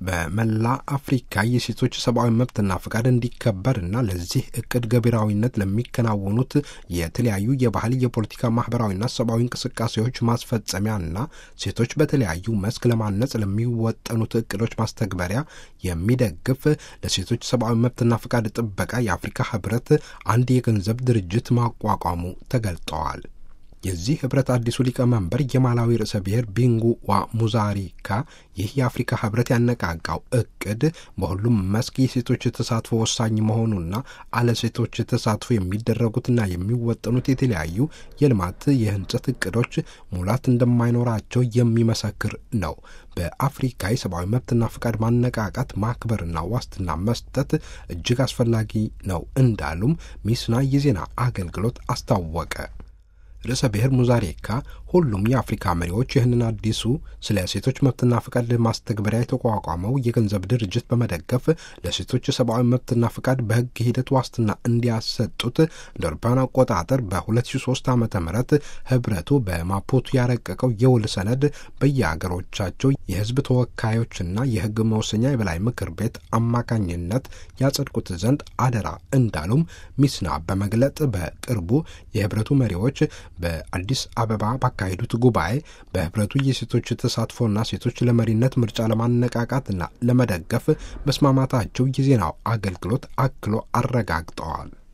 በመላ አፍሪካ የሴቶች ሰብአዊ መብትና ፈቃድ እንዲከበርና ለዚህ እቅድ ገቢራዊነት ለሚከናወኑት የተለያዩ የባህል የፖለቲካ ማህበራዊና ሰብአዊ እንቅስቃሴዎች ማስፈጸሚያና ሴቶች በተለያዩ መስክ ለማነጽ ለሚወጠኑት እቅዶች ማስተግበሪያ የሚደግፍ ለሴቶች ሰብአዊ መብትና ፈቃድ ጥበቃ የአፍሪካ ህብረት አንድ የገንዘብ ድርጅት ማቋቋሙ ተገልጠዋል። የዚህ ህብረት አዲሱ ሊቀመንበር የማላዊ ርዕሰ ብሔር ቢንጉ ዋ ሙዛሪካ ይህ የአፍሪካ ህብረት ያነቃቃው እቅድ በሁሉም መስክ የሴቶች ተሳትፎ ወሳኝ መሆኑና አለ ሴቶች ተሳትፎ የሚደረጉትና የሚወጠኑት የተለያዩ የልማት የህንጸት እቅዶች ሙላት እንደማይኖራቸው የሚመሰክር ነው። በአፍሪካ የሰብአዊ መብትና ፈቃድ ማነቃቃት ማክበርና ዋስትና መስጠት እጅግ አስፈላጊ ነው እንዳሉም ሚስና የዜና አገልግሎት አስታወቀ። ርዕሰ ብሔር ሙዛሬካ ሁሉም የአፍሪካ መሪዎች ይህንን አዲሱ ስለ ሴቶች መብትና ፈቃድ ማስተግበሪያ የተቋቋመው የገንዘብ ድርጅት በመደገፍ ለሴቶች ሰብአዊ መብትና ፈቃድ በህግ ሂደት ዋስትና እንዲያሰጡት እንደ አውሮፓውያን አቆጣጠር በ2003 ዓ ም ህብረቱ በማፑቶ ያረቀቀው የውል ሰነድ በየአገሮቻቸው የህዝብ ተወካዮችና የህግ መወሰኛ የበላይ ምክር ቤት አማካኝነት ያጸድቁት ዘንድ አደራ እንዳሉም ሚስና በመግለጥ በቅርቡ የህብረቱ መሪዎች በአዲስ አበባ ባካሄዱት ጉባኤ በህብረቱ የሴቶች ተሳትፎና ሴቶች ለመሪነት ምርጫ ለማነቃቃትና ለመደገፍ መስማማታቸው የዜናው አገልግሎት አክሎ አረጋግጠዋል።